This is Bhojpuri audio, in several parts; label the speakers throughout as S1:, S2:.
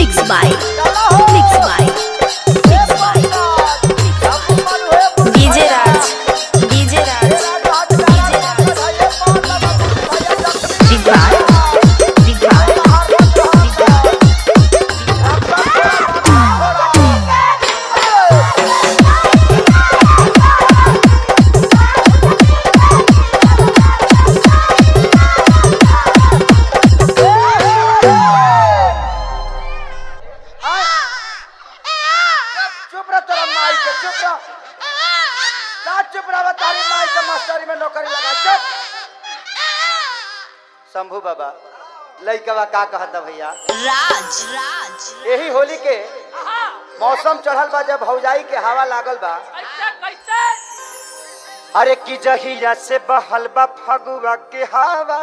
S1: Mix by Mix by Mix by DJ Raj DJ Raj DJ Raj Digbar Digbar Digbar
S2: चुप रह तेरा माई के चुप रह का चुप रह तारी माई के मास्टरी में नौकरी लगा चुप शंभू बाबा लइकवा का कहता भैया
S1: Raj Raj
S2: यही होली के मौसम चढ़ल बा जब भौजाई के हवा लागल बा अरे की जहिया से बहल बा फगुआ के हवा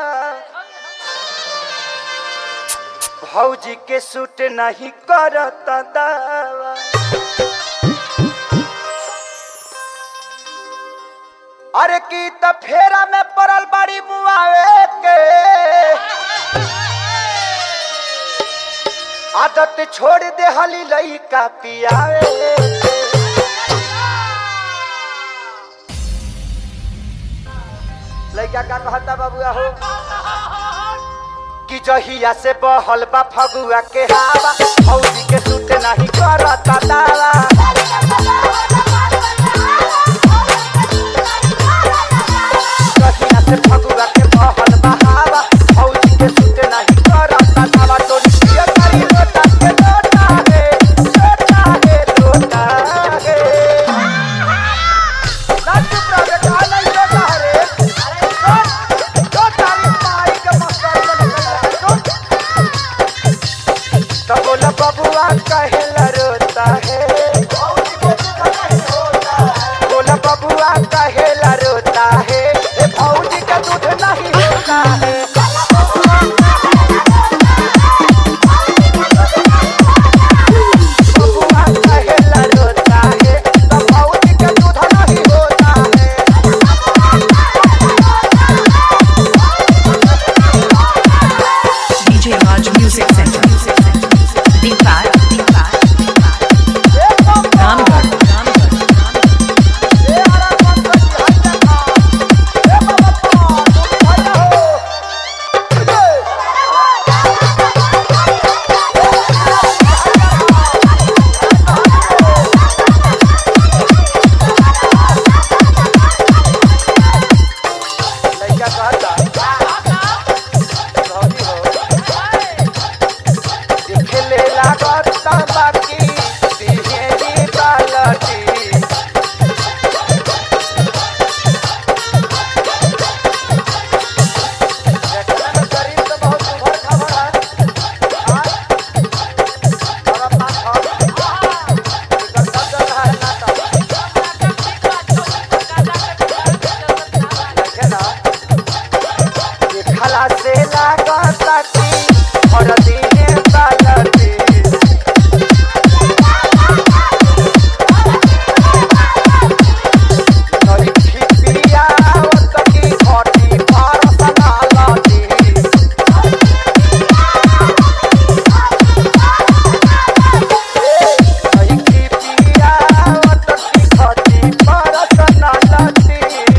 S2: भौजी के सूट नहीं करता दावा अरे की त फेरा में पड़ल बड़ी मुआवे के आदत छोड़ दे हली लइका पियावे लइका का कहता बाबुआ हो कि जहिया से बहल बा फगुआ के हवा फौजी के सूट नहीं करता दावा जहिया से फगुआ के बहल बा हवा फौजी के सूट नहीं करता दावा तोरी पिया करी लोटा के लोटा है लोटा है लोटा है ना चुप रह बेटा नहीं लोटा रे अरे सुन तो तारी माई के मस्तर में सुन तो बोला बबुआ कहेला रोता है बोला बबुआ कहेला रोता है ए भौजी का दूध नहीं होता है बबुआ कहेला रोता है तो भौजी का दूध नहीं होता है
S3: DJ Raj Music Center.
S1: Digbar Digbar
S2: ए बम्बा
S3: Ramgarh. Ramgarh.
S2: ए आरा बम्बा जी हट जा ए बाबा तुम भैया हो लइका कहता भौजी हो खेले लागत बाकी तिहेरी बालटी देखने में शरीर तो बहुत उभर खाबर है हाँ? और अपना खाओ। इधर सब जल रहा है नाटा। देखे ना ये खला से लागत की और दीने बालटी नरी खिपिया ओतकी खटी परसना लाटी नरी खिपिया ओतकी खटी परसना लाटी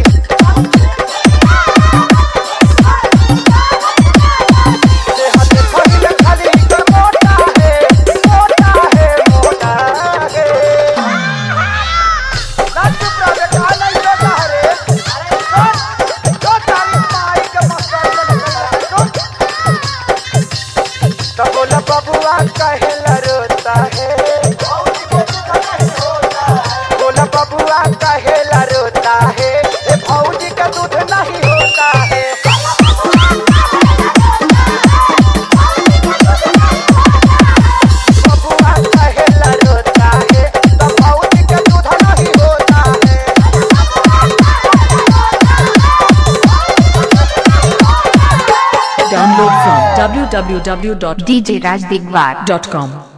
S2: देहत खइले खाली कर मोटा है मोटा है मोटा है ना चुप रह बेटा नहीं लोटा रे अरे सुन तो तारी माई के मस्तर में सुन तो बोला बबुआ कहेला रोता है बोला बबुआ कहेला रोता है ए भौजी का दूध नहीं होता है बबुआ कहेला रोता है तो भौजी का दूध नहीं होता है
S3: Download from www.djrajdigwar.com.